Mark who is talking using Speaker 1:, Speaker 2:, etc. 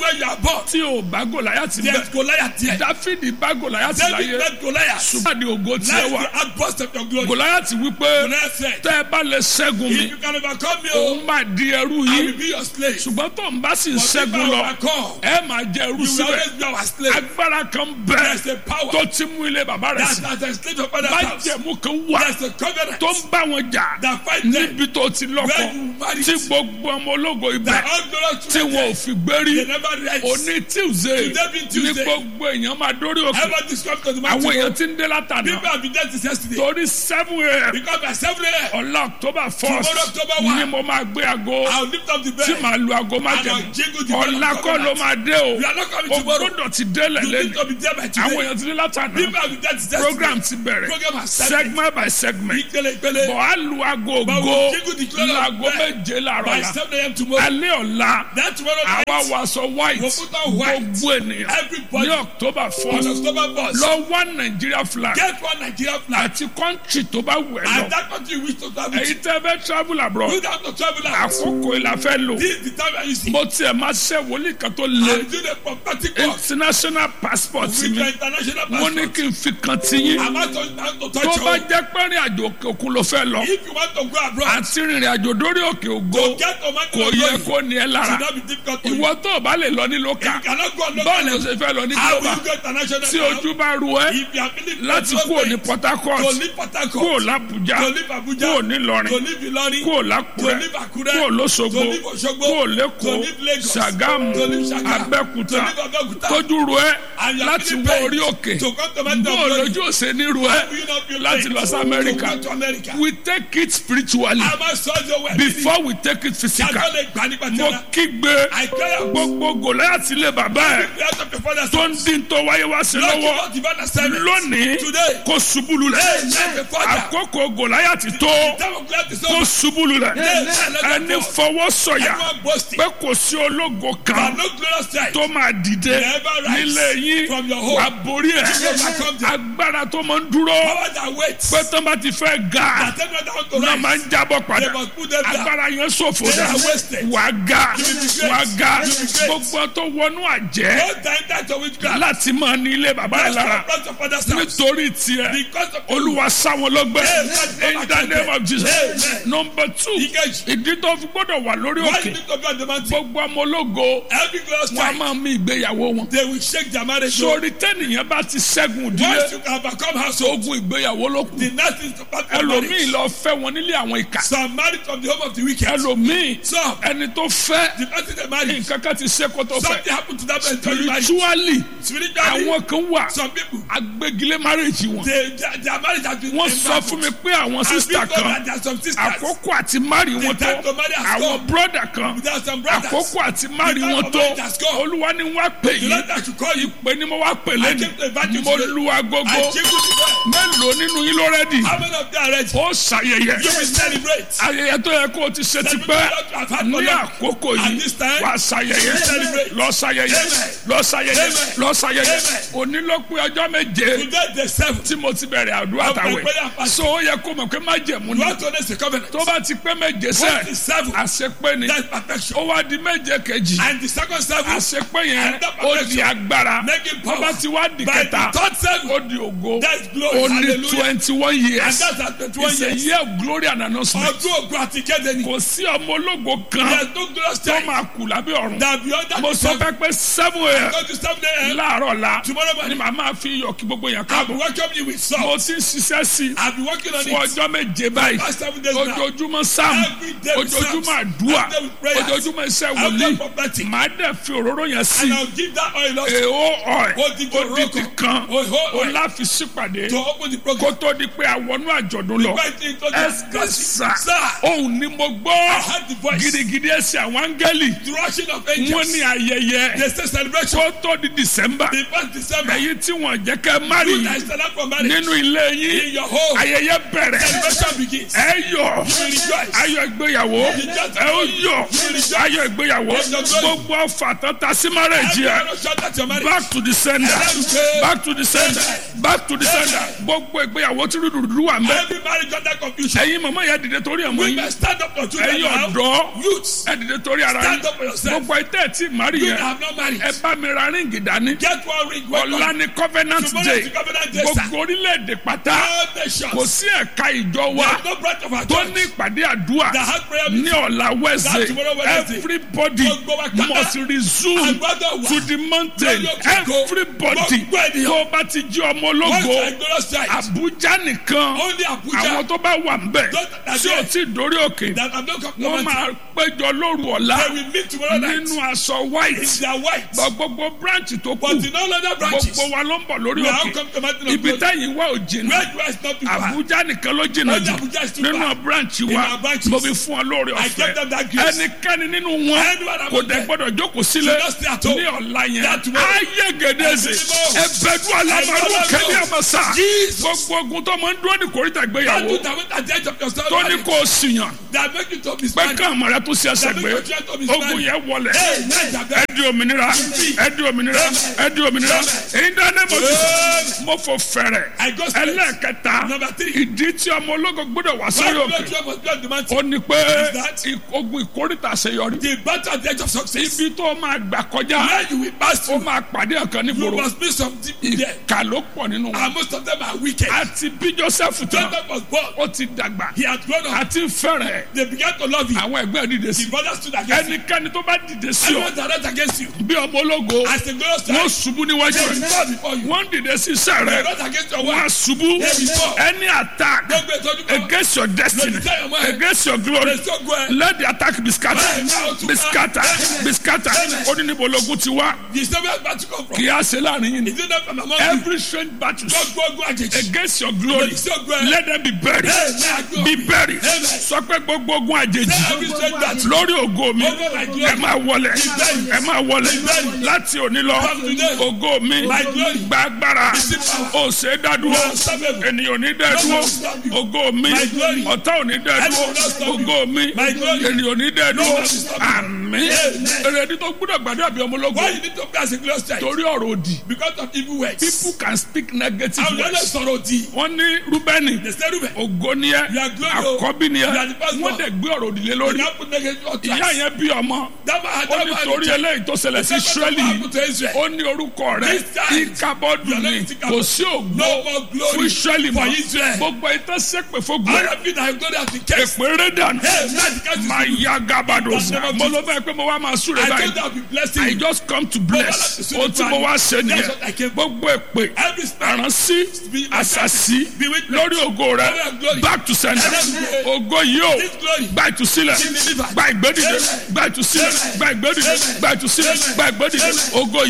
Speaker 1: where you are born.
Speaker 2: tí o bá gòláyàtì
Speaker 1: There's
Speaker 2: bẹ
Speaker 1: Goliath here.
Speaker 2: dáfídì bá gòláyàtì
Speaker 1: David
Speaker 2: láyé
Speaker 1: met Goliath.
Speaker 2: ṣùgbọ́n àdé ògo tiẹ̀
Speaker 1: Let
Speaker 2: wà
Speaker 1: the outburst of your glory.
Speaker 2: gòláyàtì wípé
Speaker 1: Goliath said,
Speaker 2: tẹ́ ẹ bá lè ṣẹ́gun mi
Speaker 1: If you can overcome me, oh,
Speaker 2: òun máa di ẹrú
Speaker 1: I
Speaker 2: yìí
Speaker 1: will be your slave.
Speaker 2: ṣùgbọ́n tó ń bá sì ń
Speaker 1: But if
Speaker 2: ṣẹ́gun
Speaker 1: I
Speaker 2: lọ
Speaker 1: overcome,
Speaker 2: ẹ máa jẹ ẹrú
Speaker 1: you will
Speaker 2: síbẹ̀
Speaker 1: always be our slave.
Speaker 2: agbára kan bẹ
Speaker 1: There's a power
Speaker 2: tó ti mú ilé bàbá rẹ̀
Speaker 1: that
Speaker 2: sí
Speaker 1: has enslaved your father's house.
Speaker 2: májẹ̀mú kan wà
Speaker 1: There's a covenant
Speaker 2: tó ń bá wọn jà
Speaker 1: that fight them.
Speaker 2: níbi tó ti lọ́kọ
Speaker 1: Where you married.
Speaker 2: tí gbogbo ọmọ ológo ibẹ̀
Speaker 1: That all glorious
Speaker 2: tí wọn ò fi gbérí
Speaker 1: They never rise.
Speaker 2: òní tuesday
Speaker 1: Today being
Speaker 2: ní
Speaker 1: Tuesday.
Speaker 2: gbogbo èèyàn máa dórí òkè
Speaker 1: Ever described to the
Speaker 2: àwọn
Speaker 1: mountain.
Speaker 2: èèyàn ti ń dé látàná
Speaker 1: People have been dead since yesterday.
Speaker 2: torí seven a.m.
Speaker 1: Because by 7 a.m.,
Speaker 2: ọ̀la october
Speaker 1: Tomorrow,
Speaker 2: first
Speaker 1: October one.
Speaker 2: ni mo máa gbé aago
Speaker 1: I'll lift up the
Speaker 2: tí
Speaker 1: bed.
Speaker 2: màá lu aago má
Speaker 1: And I'll jingle the
Speaker 2: jẹ̀mú
Speaker 1: bell of
Speaker 2: ọ̀la kọ́ ló
Speaker 1: covenant.
Speaker 2: máa dé o
Speaker 1: We are not coming
Speaker 2: o
Speaker 1: tomorrow.
Speaker 2: gbọ́dọ̀ ti délẹ̀
Speaker 1: You need
Speaker 2: lẹ́nu
Speaker 1: to be there by
Speaker 2: àwọn
Speaker 1: today.
Speaker 2: èèyàn ti dé látàná
Speaker 1: People have been dead since yesterday.
Speaker 2: program ti bẹ̀rẹ̀
Speaker 1: Program has started.
Speaker 2: segment by segment
Speaker 1: Ìpele ìpele.
Speaker 2: bọ̀ á lu aago
Speaker 1: But
Speaker 2: ògo
Speaker 1: we jingle the clock
Speaker 2: lu
Speaker 1: of
Speaker 2: aago
Speaker 1: bell
Speaker 2: méje láàárọ̀
Speaker 1: By
Speaker 2: la
Speaker 1: 7 a.m. tomorrow.
Speaker 2: alẹ́ ọ̀la
Speaker 1: That tomorrow
Speaker 2: àwa
Speaker 1: night,
Speaker 2: wàásọ white
Speaker 1: We'll put on white.
Speaker 2: gbogbo ènìyàn
Speaker 1: Everybody.
Speaker 2: ní october
Speaker 1: on
Speaker 2: first
Speaker 1: October 1st,
Speaker 2: lọ wá nàìjíríà flag
Speaker 1: get one Nigeria flag.
Speaker 2: àti country tó bá wù ẹ́
Speaker 1: And
Speaker 2: lọ
Speaker 1: that country you wish to travel
Speaker 2: èyí
Speaker 1: to.
Speaker 2: tẹ́ fẹ́ travel abroad
Speaker 1: You don't have to travel out.
Speaker 2: àkókò ìlà fẹ́ lò
Speaker 1: This is the time I use it.
Speaker 2: mo tiẹ̀ máa ṣe wòlíì kan tó le
Speaker 1: I'm doing a prophetic work
Speaker 2: international passport
Speaker 1: with
Speaker 2: mi
Speaker 1: your international
Speaker 2: mo ní
Speaker 1: passport.
Speaker 2: kí n fi kan ti yín
Speaker 1: I'm not touch- not to
Speaker 2: tó
Speaker 1: touch
Speaker 2: bá
Speaker 1: you.
Speaker 2: jẹ́ pé rìn àjò òkè òkun ló fẹ́ lọ
Speaker 1: If you want to go abroad,
Speaker 2: àti rìnrìn àjò dórí òkè ògo
Speaker 1: to get to man
Speaker 2: kò yẹ kó ní ẹ lára
Speaker 1: should not be difficult to you.
Speaker 2: ìwọ tó o bá lè lọ ní lókà
Speaker 1: You cannot go on
Speaker 2: báwo ni o
Speaker 1: local
Speaker 2: ṣe fẹ́ lọ ní
Speaker 1: How will
Speaker 2: global
Speaker 1: you go international
Speaker 2: tí
Speaker 1: now?
Speaker 2: ojú bá ru ẹ
Speaker 1: If you are feeling
Speaker 2: láti
Speaker 1: petrol
Speaker 2: kúrò ní
Speaker 1: pain,
Speaker 2: port
Speaker 1: to
Speaker 2: harcourt
Speaker 1: leave Port
Speaker 2: kúrò
Speaker 1: Harcourt,
Speaker 2: làbújá
Speaker 1: to leave Abuja,
Speaker 2: kúrò nílọrin
Speaker 1: to leave Ilorin,
Speaker 2: kúrò
Speaker 1: to
Speaker 2: lákùrẹ́
Speaker 1: leave Akure,
Speaker 2: kúrò lóṣogbo
Speaker 1: to leave Osogbo,
Speaker 2: kúrò
Speaker 1: to
Speaker 2: lẹ́kọ̀ọ́
Speaker 1: leave Lagos,
Speaker 2: ṣàgámù
Speaker 1: to leave Ṣàgámù,
Speaker 2: abẹ́kúta
Speaker 1: to leave Abẹ́òkúta.
Speaker 2: tójú ru ẹ
Speaker 1: And you are
Speaker 2: láti
Speaker 1: feeling
Speaker 2: wọ
Speaker 1: pain
Speaker 2: orí òkè
Speaker 1: to come to Mountain
Speaker 2: bó
Speaker 1: of
Speaker 2: o
Speaker 1: Glory.
Speaker 2: lójú òsè ní ru ẹ
Speaker 1: How will you not feel
Speaker 2: láti
Speaker 1: pain
Speaker 2: lọ sí
Speaker 1: to
Speaker 2: amẹ́ríkà
Speaker 1: go to America?
Speaker 2: we take it spiritually
Speaker 1: A máa sọ ọ́ wẹ̀
Speaker 2: before we take it physical
Speaker 1: Yàtọ̀ lè gbà nípa
Speaker 2: mo
Speaker 1: tẹ́lá.
Speaker 2: kígbe
Speaker 1: I cry out.
Speaker 2: gbogbo gòláyàtì lè bàbá ẹ
Speaker 1: The out of your father's
Speaker 2: tó ń
Speaker 1: house.
Speaker 2: dín tó wáyé wá sí
Speaker 1: Lord, give
Speaker 2: lọ́wọ́
Speaker 1: us divine assignment.
Speaker 2: lónìí
Speaker 1: Today.
Speaker 2: kò ṣubú lulẹ̀
Speaker 1: Amen. The Father.
Speaker 2: àkókò gòláyàtì tó
Speaker 1: Time of gladness is
Speaker 2: kò
Speaker 1: over.
Speaker 2: ṣubú lulẹ̀
Speaker 1: Amen.
Speaker 2: ẹni fọwọ́ sọ̀yà
Speaker 1: Everyone boasting.
Speaker 2: pé kò sí ológo
Speaker 1: But
Speaker 2: kan
Speaker 1: no glorious sight.
Speaker 2: tó máa dìde
Speaker 1: Never rise
Speaker 2: nílé yín
Speaker 1: from your home.
Speaker 2: wà borí ẹ̀
Speaker 1: You overcome them.
Speaker 2: agbára tó máa ń dúró
Speaker 1: Power that waits.
Speaker 2: pé tó bá ti fẹ́ ga
Speaker 1: That them not want to
Speaker 2: náà
Speaker 1: rise.
Speaker 2: máa ń jábọ̀ padà
Speaker 1: They must put them down.
Speaker 2: agbára yẹn ṣòfò
Speaker 1: They
Speaker 2: dà
Speaker 1: are wasted.
Speaker 2: wà ga
Speaker 1: You will be great.
Speaker 2: wà ga
Speaker 1: You will be great.
Speaker 2: gbogbo tó wọnú àjẹ́
Speaker 1: Don't die that to witchcraft.
Speaker 2: láti máa ní ilé bàbá rẹ̀
Speaker 1: That's
Speaker 2: lára
Speaker 1: the front of father's house.
Speaker 2: nítorí tiẹ̀
Speaker 1: Because of
Speaker 2: olúwa sáwọn lọ́gbẹ́
Speaker 1: Amen.
Speaker 2: in the name of Jesus
Speaker 1: Amen.
Speaker 2: number two
Speaker 1: Ìkejì.
Speaker 2: ìdí tó fi gbọ́dọ̀ wà lórí
Speaker 1: Why
Speaker 2: òkè
Speaker 1: you need to be on the mountain?
Speaker 2: gbogbo ọmọ ológo
Speaker 1: Every glorious
Speaker 2: wọn a
Speaker 1: time.
Speaker 2: máa mí ìgbéyàwó wọn
Speaker 1: They will shake their marriage.
Speaker 2: sórí tẹ́nìyàn bá ti ṣẹ́gun
Speaker 1: Once
Speaker 2: ìdílé
Speaker 1: you can overcome household,
Speaker 2: ogun ìgbéyàwó ló kù
Speaker 1: the next is to part from
Speaker 2: ẹlòmíì
Speaker 1: marriage.
Speaker 2: lọ fẹ́ wọn nílé àwọn ìkà
Speaker 1: Some married from the home of the wicked.
Speaker 2: ẹlòmíì
Speaker 1: Some,
Speaker 2: ẹni tó fẹ́
Speaker 1: the person they married,
Speaker 2: nǹkan kan ti ṣe kó tó fẹ́
Speaker 1: something happened to that person during marriage.
Speaker 2: spiritually
Speaker 1: Spiritually,
Speaker 2: àwọn kan wà
Speaker 1: some people,
Speaker 2: agbégilé marriage wọn
Speaker 1: they, their, their marriage has been
Speaker 2: wọ́n sọ fún mi pé àwọn
Speaker 1: And
Speaker 2: sísítà
Speaker 1: people
Speaker 2: kan
Speaker 1: that there are some sisters,
Speaker 2: àkókò àti mari wọn tó
Speaker 1: time to marry has
Speaker 2: àwọn
Speaker 1: come.
Speaker 2: broda kan
Speaker 1: there are some brothers.
Speaker 2: àkókò àti mari
Speaker 1: time
Speaker 2: wọn
Speaker 1: to
Speaker 2: tó
Speaker 1: marry has come.
Speaker 2: olúwa ni wọ́n á pè
Speaker 1: The
Speaker 2: yín
Speaker 1: Lord that should call you,
Speaker 2: pé ni mo wá pè
Speaker 1: I
Speaker 2: lẹ́nu
Speaker 1: came to invite you
Speaker 2: mo
Speaker 1: today.
Speaker 2: lu agogo
Speaker 1: I jingle the bell.
Speaker 2: mélòó nínú yín ló rẹ́dì
Speaker 1: How many of them are ready?
Speaker 2: ó ṣàyẹyẹ
Speaker 1: You will celebrate.
Speaker 2: ayẹyẹ tó yẹ kó o ti ṣe ti pẹ́ ní àkókò
Speaker 1: At
Speaker 2: yìí
Speaker 1: this time,
Speaker 2: wà á ṣàyẹyẹ
Speaker 1: celebrate.
Speaker 2: lọ ṣàyẹyẹ
Speaker 1: Amen.
Speaker 2: lọ ṣàyẹyẹ
Speaker 1: Amen.
Speaker 2: lọ ṣàyẹyẹ
Speaker 1: Amen.
Speaker 2: onílọ́pẹ́ ọjọ́ méje
Speaker 1: Today the seventh.
Speaker 2: tí mo ti bẹ̀rẹ̀ àdúrà
Speaker 1: Of my
Speaker 2: tàwẹ̀
Speaker 1: prayer fast.
Speaker 2: so ó yẹ kó mọ̀ pé má jẹ̀mú
Speaker 1: You
Speaker 2: ni
Speaker 1: want to know the covenant.
Speaker 2: tó bá ti pé méje
Speaker 1: What is
Speaker 2: sẹ́
Speaker 1: seven?
Speaker 2: àṣepé ni
Speaker 1: That's perfection.
Speaker 2: ó wá di méje kejì
Speaker 1: And the second seven,
Speaker 2: àṣepé yẹn
Speaker 1: And that
Speaker 2: ó di
Speaker 1: perfection.
Speaker 2: agbára
Speaker 1: making
Speaker 2: tó
Speaker 1: power.
Speaker 2: bá ti wá di
Speaker 1: By
Speaker 2: kẹta
Speaker 1: the third seven,
Speaker 2: ó di ògo
Speaker 1: That's glory.
Speaker 2: ó ní
Speaker 1: Hallelujah.
Speaker 2: twenty one
Speaker 1: and
Speaker 2: years
Speaker 1: that's at twenty-one
Speaker 2: it's a
Speaker 1: years.
Speaker 2: year of glory and announcement
Speaker 1: Ọdún ògùn àti kéde ni.
Speaker 2: kò sí ọmọ ológo kan
Speaker 1: There's no glorious
Speaker 2: tó
Speaker 1: time.
Speaker 2: máa kù lábẹ́ ọ̀run
Speaker 1: That beyond that
Speaker 2: mo sọ
Speaker 1: seven.
Speaker 2: fẹ́ pé seven a.m.
Speaker 1: Go to seven a.m.
Speaker 2: láàárọ̀ la
Speaker 1: Tomorrow
Speaker 2: ni
Speaker 1: morning.
Speaker 2: màá máa fi iyọ̀ kí gbogbo yẹn
Speaker 1: I'll be
Speaker 2: káàbọ̀
Speaker 1: welcoming you with
Speaker 2: mo
Speaker 1: salt.
Speaker 2: ti ń ṣiṣẹ́ sí i
Speaker 1: I'll be working on
Speaker 2: fún
Speaker 1: it.
Speaker 2: ọjọ́ méje báyìí
Speaker 1: Past seven days now.
Speaker 2: ojoojúmọ́ sáàmù
Speaker 1: Every day with
Speaker 2: ojoojúmọ́
Speaker 1: psalms.
Speaker 2: àdúrà
Speaker 1: Every day with prayers.
Speaker 2: ojoojúmọ́ iṣẹ́
Speaker 1: Every
Speaker 2: wòlíì
Speaker 1: day prophetic.
Speaker 2: màá dẹ̀ fi òróró yẹn sí
Speaker 1: And I'll give that oil also
Speaker 2: èèó ọ̀ẹ́
Speaker 1: Odidi
Speaker 2: odidi
Speaker 1: oroko.
Speaker 2: kan
Speaker 1: Oho
Speaker 2: ó
Speaker 1: oil.
Speaker 2: láfi sípàdé
Speaker 1: to open the
Speaker 2: kó
Speaker 1: program.
Speaker 2: tó di pé àwọnú àjọ̀dún lọ
Speaker 1: Invite you to
Speaker 2: ẹsẹ̀
Speaker 1: the
Speaker 2: sà
Speaker 1: Sir,
Speaker 2: òun ni mo gbọ́
Speaker 1: I heard the voice.
Speaker 2: gidigidi ẹsẹ̀ àwọn áńgẹ́lì
Speaker 1: The rushing of
Speaker 2: wọ́n
Speaker 1: angels.
Speaker 2: ní ayẹyẹ
Speaker 1: They say celebration.
Speaker 2: kó tó di december
Speaker 1: The first December.
Speaker 2: èyí tí wọ́n jẹ́ kẹ́ mari
Speaker 1: You that stand up for marriage.
Speaker 2: nínú ilé
Speaker 1: In
Speaker 2: yín
Speaker 1: your home.
Speaker 2: ayẹyẹ bẹ̀rẹ̀
Speaker 1: Celebration begins.
Speaker 2: ẹ yọ̀
Speaker 1: You will rejoice.
Speaker 2: ayọ̀ ìgbéyàwó ẹ ó yọ̀ ayọ̀ ìgbéyàwó gbogbo ọfà tata sí márẹ̀jì ẹ
Speaker 1: Everyone shout at your marriage.
Speaker 2: back to the sender back to the sender back to the sender gbogbo ìgbéyàwó tí rúdurùdu wà mẹ́
Speaker 1: Every marriage under confusion.
Speaker 2: ẹ̀yin màmá yẹn dìde torí ẹ̀ mọ́
Speaker 1: We
Speaker 2: yín
Speaker 1: must stand up for children
Speaker 2: ẹ̀yin
Speaker 1: now.
Speaker 2: ọ̀dọ́
Speaker 1: Youths.
Speaker 2: ẹ dìde torí ara yín
Speaker 1: Stand up for yourself.
Speaker 2: gbogbo ẹ̀tẹ́ tí mari
Speaker 1: You
Speaker 2: yẹn
Speaker 1: that have not married.
Speaker 2: ẹ bá mi ra ríǹgì dání
Speaker 1: Get one ring. One
Speaker 2: ọ̀la
Speaker 1: ring.
Speaker 2: ni covenant
Speaker 1: Tomorrow
Speaker 2: day
Speaker 1: is the covenant day, sir.
Speaker 2: gbogbo orílẹ̀-èdè pátá
Speaker 1: All
Speaker 2: kò
Speaker 1: nations.
Speaker 2: sí ẹ̀ka ìjọ wa
Speaker 1: There is no branch of our
Speaker 2: tó
Speaker 1: church
Speaker 2: ní ìpàdé àdúrà
Speaker 1: that has prayer
Speaker 2: ní
Speaker 1: meeting.
Speaker 2: ọ̀la wednesday
Speaker 1: tomorrow Wednesday.
Speaker 2: everybody
Speaker 1: Gbogbo wa kátá.
Speaker 2: must resume
Speaker 1: Agbọ́dọ̀ wà.
Speaker 2: to the mountain
Speaker 1: Lórí òkè kó.
Speaker 2: everybody
Speaker 1: Gbogbo ènìyàn.
Speaker 2: tó bá ti jí ọmọ
Speaker 1: Once
Speaker 2: ológo
Speaker 1: I go outside,
Speaker 2: àbújá nìkan
Speaker 1: only Abuja
Speaker 2: àwọn tó bá wà ń bẹ̀
Speaker 1: Those that are
Speaker 2: tí ò
Speaker 1: there.
Speaker 2: tí ì dórí òkè
Speaker 1: that have not come to
Speaker 2: wọ́n
Speaker 1: mountain,
Speaker 2: máa péjọ lóru ọ̀la
Speaker 1: they will meet tomorrow night.
Speaker 2: nínú aṣọ white
Speaker 1: They are white.
Speaker 2: Bọ̀ gbogbo branch tó kù
Speaker 1: But in all other branches,
Speaker 2: gbogbo wa ló ń bọ̀ lórí
Speaker 1: we have
Speaker 2: òkè
Speaker 1: come to mountain of
Speaker 2: ibi
Speaker 1: glory.
Speaker 2: táyì wá ò jìnnà
Speaker 1: Where you are is not too far.
Speaker 2: àbújá nìkan ló jìnnà
Speaker 1: Only
Speaker 2: jù
Speaker 1: Abuja is too
Speaker 2: nínú
Speaker 1: far.
Speaker 2: branch
Speaker 1: In
Speaker 2: wa
Speaker 1: our branches.
Speaker 2: mo fi fún ọ lórí
Speaker 1: I
Speaker 2: ọ̀fẹ́
Speaker 1: gave them that grace.
Speaker 2: ẹnikẹ́ni nínú wọn
Speaker 1: Anyone among
Speaker 2: kò dẹ̀
Speaker 1: them
Speaker 2: gbọ́dọ̀ jókòó sílẹ̀
Speaker 1: should not stay at home.
Speaker 2: ní ọ̀la yẹn
Speaker 1: That tomorrow.
Speaker 2: ayé gèdèzè
Speaker 1: Ẹ̀sìn
Speaker 2: ẹ̀bẹ̀dù alamaru
Speaker 1: Ẹ̀sìn
Speaker 2: kẹ́lí àmàṣà
Speaker 1: Jesus.
Speaker 2: gbogbo ogun tó máa ń dúró ní kòríta
Speaker 1: That
Speaker 2: gbéyàwó
Speaker 1: do that at the edge of your story.
Speaker 2: tó ní kó o sìyàn
Speaker 1: That make you to be
Speaker 2: pé
Speaker 1: smart.
Speaker 2: ká àmọ̀ rẹ tó ṣe ẹsẹ̀
Speaker 1: That
Speaker 2: gbé
Speaker 1: make you try to be
Speaker 2: ogun
Speaker 1: smart.
Speaker 2: yẹn wọlẹ̀
Speaker 1: Hey, nice and
Speaker 2: ẹ di òmìnira ẹ di òmìnira ẹ di òmìnira ìdánimọ̀ mo fò fẹ̀rẹ̀
Speaker 1: I go straight.
Speaker 2: ẹlẹ́ẹ̀kẹta
Speaker 1: Number three.
Speaker 2: ìdí tí ọmọ ológo gbọ́dọ̀ wá
Speaker 1: Why
Speaker 2: sórí
Speaker 1: you
Speaker 2: òkè
Speaker 1: not try to the mountain?
Speaker 2: ó ní pé
Speaker 1: that?
Speaker 2: ì- ogun ìkórìtà àṣeyọrí
Speaker 1: The battle at the edge of success.
Speaker 2: ibi tó máa gbà kọjá
Speaker 1: Where you will pass
Speaker 2: ó
Speaker 1: through,
Speaker 2: máa pàdé ọ̀kan
Speaker 1: you
Speaker 2: nígboro
Speaker 1: must be some deep there.
Speaker 2: ìkà ló pọ̀ nínú wọn
Speaker 1: And most of them are wicked.
Speaker 2: àti bí joseph tán
Speaker 1: Jacob was born.
Speaker 2: ó ti dàgbà
Speaker 1: He had grown up.
Speaker 2: àti fẹ́rẹ̀
Speaker 1: They began to love him.
Speaker 2: àwọn ẹgbẹ́ dìde sí
Speaker 1: The brothers stood against him.
Speaker 2: ẹnikẹ́ni tó bá dìde sí ọ
Speaker 1: Everyone that rise against you.
Speaker 2: bí ọmọ ológo
Speaker 1: As the glorious
Speaker 2: wọ́n
Speaker 1: child,
Speaker 2: ṣubú níwájú
Speaker 1: they will
Speaker 2: rẹ̀
Speaker 1: fall before you.
Speaker 2: wọ́n dìde sí iṣẹ́
Speaker 1: They
Speaker 2: rẹ̀
Speaker 1: rise against your
Speaker 2: wọ́n á
Speaker 1: wife.
Speaker 2: ṣubú any attack
Speaker 1: Gbogbo ìtọ́jú kan.
Speaker 2: against your destiny
Speaker 1: Lòdì your mind.
Speaker 2: against your glory
Speaker 1: They so good.
Speaker 2: let the attack be scattered
Speaker 1: Amen.
Speaker 2: be scattered be scattered ó ní níbo ológun ti wá
Speaker 1: The Samuel battle come from.
Speaker 2: kì í á ṣe láàrin yìí ni
Speaker 1: Is it not from among you?
Speaker 2: every strange battle
Speaker 1: Gbogbo ogun àjèjì.
Speaker 2: against your glory
Speaker 1: Lòdì sí ogun ẹ̀.
Speaker 2: let them be buried
Speaker 1: Amen.
Speaker 2: be buried
Speaker 1: Amen.
Speaker 2: sọ pé gbogbo ogun àjèjì
Speaker 1: Every strange battle.
Speaker 2: lórí ògo mi
Speaker 1: Over my glory.
Speaker 2: ẹ máa wọlé
Speaker 1: buried.
Speaker 2: ẹ máa wọlé
Speaker 1: Be buried.
Speaker 2: láti òní lọ
Speaker 1: From today.
Speaker 2: ògo mi
Speaker 1: My glory.
Speaker 2: gba agbára
Speaker 1: Receive power.
Speaker 2: ó ṣe é dádúró
Speaker 1: You are unstoppable.
Speaker 2: ènìyàn ò ní dẹ́ dúró
Speaker 1: No one will stop you.
Speaker 2: ògo mi
Speaker 1: My glory.
Speaker 2: ọ̀tá ò ní dẹ́
Speaker 1: I
Speaker 2: dúró
Speaker 1: will not stop you.
Speaker 2: ògo mi
Speaker 1: My glory.
Speaker 2: ènìyàn ò ní dẹ́
Speaker 1: No
Speaker 2: dúró
Speaker 1: one will stop you.
Speaker 2: àmín
Speaker 1: Amen.
Speaker 2: èrèdí tó gbúdọ̀ gbàdúrà bí ọmọ ológo
Speaker 1: Why you need to be as a glorious child?
Speaker 2: torí ọ̀rọ̀ òdì
Speaker 1: Because of evil words.
Speaker 2: people can speak negative
Speaker 1: Àwọn ọ̀dọ́
Speaker 2: words
Speaker 1: sọ̀rọ̀ òdì.
Speaker 2: wọ́n ní rúbẹ́nì
Speaker 1: They say Ruben.
Speaker 2: ògo ni ẹ
Speaker 1: You are glory, o.
Speaker 2: àkọ́bí ni ẹ
Speaker 1: You are the first
Speaker 2: wọ́n
Speaker 1: one.
Speaker 2: dẹ̀ gbé ọ̀rọ̀ òdì lé
Speaker 1: You
Speaker 2: lórí
Speaker 1: now put negative on
Speaker 2: ìyá
Speaker 1: Christ.
Speaker 2: yẹn bí ọmọ
Speaker 1: That man had
Speaker 2: ó
Speaker 1: that
Speaker 2: ní
Speaker 1: man.
Speaker 2: torí eléyìí tó ṣẹlẹ̀ sí israẹli
Speaker 1: happened to Israel.
Speaker 2: ó ní orúkọ rẹ̀
Speaker 1: This time,
Speaker 2: ìkàbọ̀dù
Speaker 1: you are
Speaker 2: ni
Speaker 1: not Ichabod.
Speaker 2: kò sí ògbó
Speaker 1: No more glory
Speaker 2: fún israẹli
Speaker 1: for
Speaker 2: mọ́
Speaker 1: Israel.
Speaker 2: gbogbo ìtàn sẹ́pẹ̀ fún
Speaker 1: All
Speaker 2: gbọ́
Speaker 1: of you that have glory has been kept.
Speaker 2: èpè rẹ̀ dànù
Speaker 1: Hey, man, the country is
Speaker 2: máa
Speaker 1: good.
Speaker 2: ya gábàdò
Speaker 1: In the name of
Speaker 2: mo ló
Speaker 1: Jesus.
Speaker 2: fẹ́ pé mo wá máa súre
Speaker 1: I
Speaker 2: báyìí
Speaker 1: told that be blessing.
Speaker 2: I just come to bless ohun tí mo wá ṣe
Speaker 1: That's what I
Speaker 2: nìyẹn
Speaker 1: came for.
Speaker 2: gbogbo èpè
Speaker 1: Every spirit.
Speaker 2: àránsí àṣàṣì
Speaker 1: Bewitchment.
Speaker 2: lórí ògo rẹ
Speaker 1: Every glory.
Speaker 2: back to center
Speaker 1: Every
Speaker 2: ògo yìí o
Speaker 1: This glory.
Speaker 2: gba ìtúsílẹ̀
Speaker 1: Be delivered.
Speaker 2: gba ìgbédìde
Speaker 1: Amen.
Speaker 2: gba ìtúsílẹ̀
Speaker 1: Amen.
Speaker 2: gba ìgbédìde
Speaker 1: Amen.
Speaker 2: gba ìtúsílẹ̀
Speaker 1: Amen.
Speaker 2: gba ìgbédìde
Speaker 1: Amen.
Speaker 2: ògo